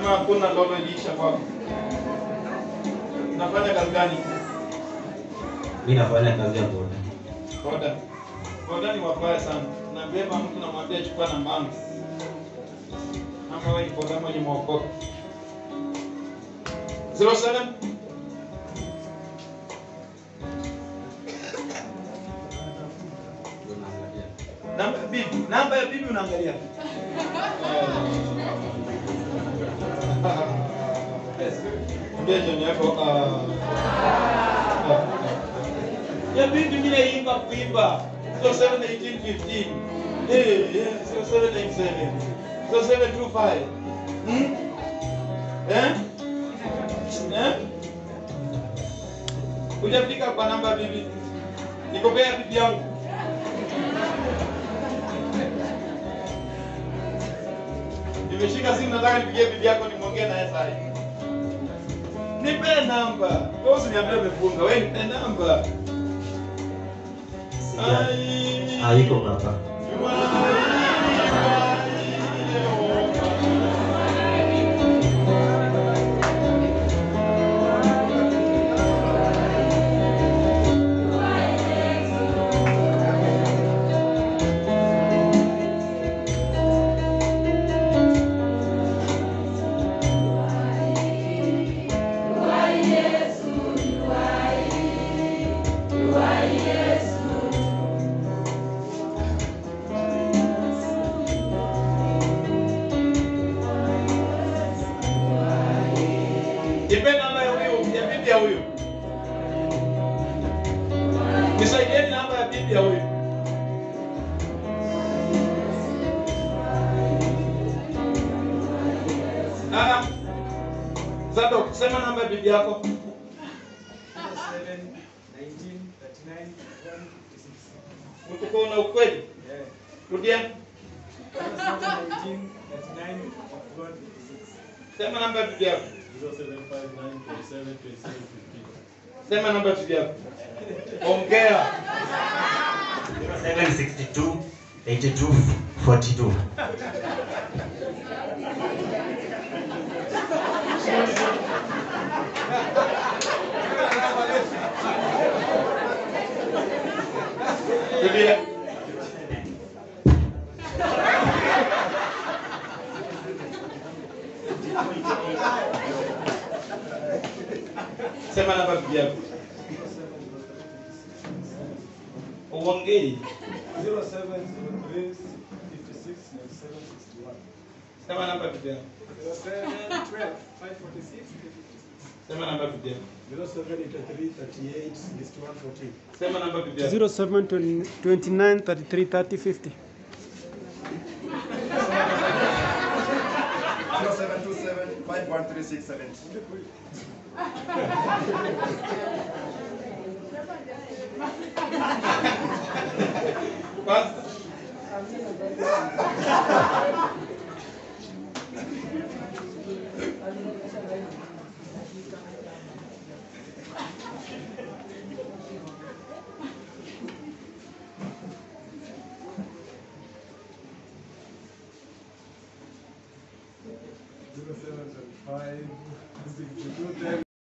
ama hakuna lolo iliisha kwako? Unafanya kazi gani? Mimi nafanya kazi ya boda. Boda. Boda ni wabaya sana. Nabeba mtu namwambia chukua namba yangu. Ama wewe ni boda mwenye mwokoka. 07 Namba ya bibi, namba ya bibi unaangalia. Mbia jioni yako. ah, ah. Ya bibi mimi naimba kuimba. 071815. Eh, yeah, 0787. 0725. Hmm? Eh? Eh? Hujafika kwa namba ya bibi. Nikopea bibi yangu. Nimeshika simu nataka nipigie bibi yako nimwongee naye sasa. Nipe namba. Wewe usiniambie umefunga. Wewe nipe namba. Sija- Ai. Haiko baba. Nipe namba ya huyu, ya bibi ya huyu. Nisaidieni namba ya bibi ya huyu. Ah. Zadok, sema namba ya bibi yako. Utuko na ukweli? Rudia. Sema namba ya bibi yako. Sema namba ya bibi yako. Ongea. 762 82 42. Rudia. Sema namba ya bibi yako. Uongei. Sema namba ya bibi yako. Sema namba ya bibi yako. Sema namba ya bibi yako. 07 29 33 30 50. 'Basta.